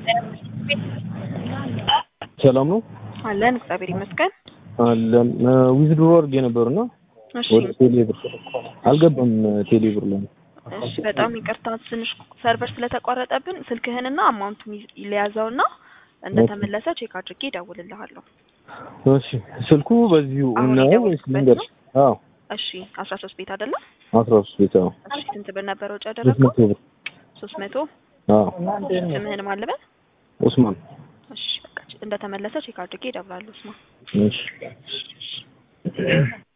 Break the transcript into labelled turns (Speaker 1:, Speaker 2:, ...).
Speaker 1: ሰላም ነው
Speaker 2: አለን እግዚአብሔር ይመስገን።
Speaker 1: አለን ዊዝድሮ አድርጌ ነበርና
Speaker 2: እሺ
Speaker 1: ወደ ቴሌብር አልገባም። ቴሌብር ላይ
Speaker 2: እሺ፣ በጣም ይቅርታ ትንሽ ሰርቨር ስለተቋረጠብን ስልክህንና አማውንቱን ይዝ- ሊያዘውና እንደተመለሰ ቼክ አድርጌ እደውልልሃለሁ።
Speaker 1: እሺ ስልኩ በዚሁ
Speaker 2: አሁን
Speaker 1: እና ወይስ
Speaker 2: የደወልኩበት
Speaker 1: ልንገርሽ? አዎ
Speaker 2: እሺ አስራ ሶስት ቤት አይደለም?
Speaker 1: አስራ ሶስት ቤት አዎ
Speaker 2: እሺ ስንት ብር ነበር ወጪ
Speaker 1: ሶስት
Speaker 2: ያደረገው?
Speaker 1: መቶ ብር
Speaker 2: ሶስት መቶ
Speaker 1: አዎ
Speaker 2: ስምህን ማን ልበል?
Speaker 1: ኡስማን
Speaker 2: እሺ በቃ እንደተመለሰ ቼክ አድርጌ እደውላለሁ። ስማ
Speaker 1: እሺ